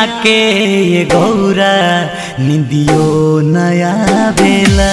के ये गौरा निंदियो नया बेला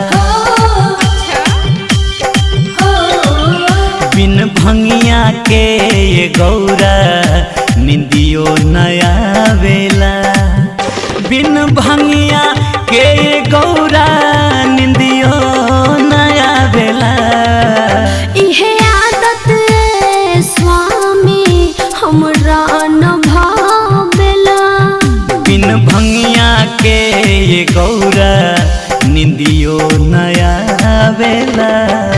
बिन भंगिया के ये गौरा निंदियो नया बेला बिन भंगिया के ये गौरा निंदियो नया बेला इहे आदत ए स्वामी हमरा न भावेला बिन भंगिया के ये गौरा निंदियो नया बेला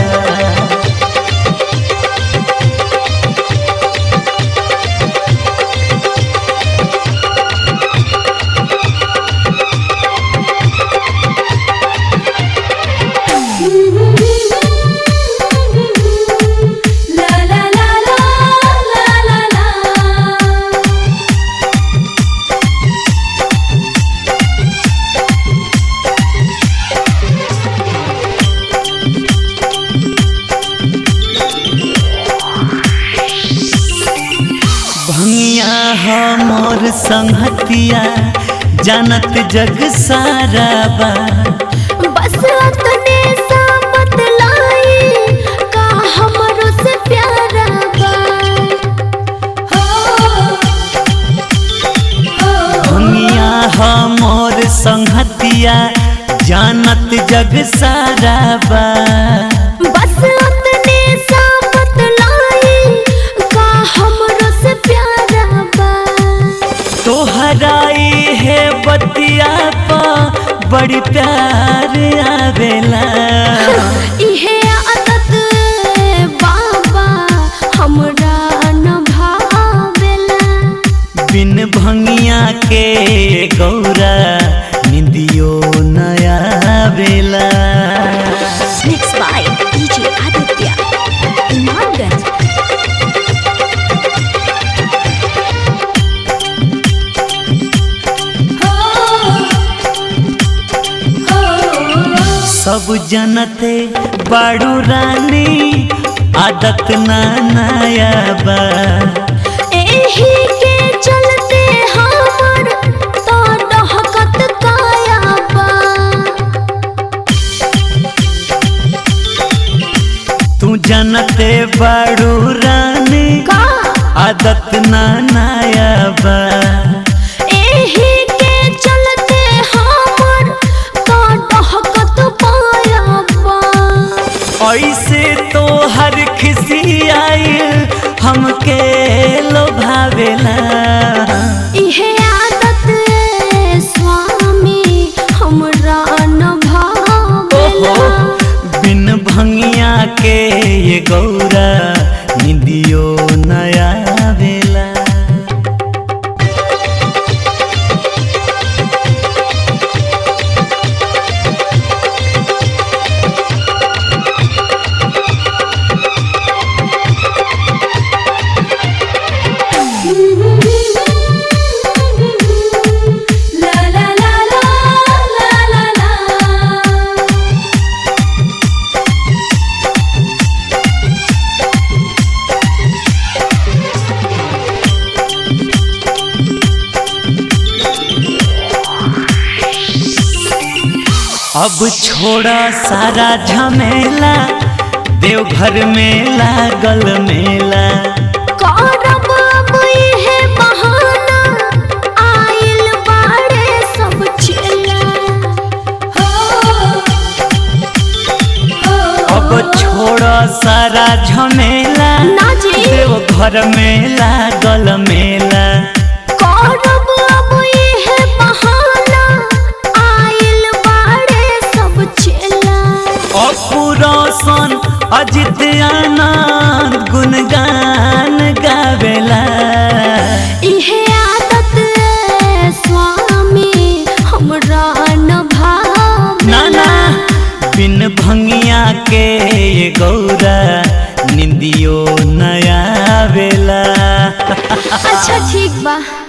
ला ला ला ला ला ला ला भंगिया हमर संहतिया जानत जग सारा बा बस अतने सा बतलाई का हमरो से प्यारा बा भंगिया हमर संहतिया जानत जग सारा बा बस अतने सा बतलाई का हमरो से प्यारा बा तोहराई है बतिया पा बड़ी प्यार आवेला इहे आदत ए बाबा हमरा न भावेला बिन भंगिया के गौरा निंदियो नया बेला Mixed by DJ Aditya. Imamganj. सब जनते बाड़ू रानी आदत ना नया बा एही के चलते हमर तो डहकत काया बा तू जनते बाड़ू रानी का आदत ना नया बा एही के चलते हमर तो डहकत पाया बा ऐसे तो हर खिसी आई हमके लोभावेला इहे आदत ए स्वामी हमरा न भावेला ओहो बिन भंगिया के ये गौरा निंदियो नया बेला La la la la la la la अब छोड़ा सारा झमेला देवघर में लागल मेला करब अब इहे बहाना आइल बाड़े सब चेला अब छोड़ा सारा झमेला ना जी देवघर में लागल मेला करब अब इहे बहाना आइल बाड़े सब चेला अपुरोसन अजित आनंद गुणगान गावेला इहे आदत ए स्वामी हमरा न ना ना भावेला बिन भंगिया के ये गौरा निंदियो नया बेला अच्छा ठीक बा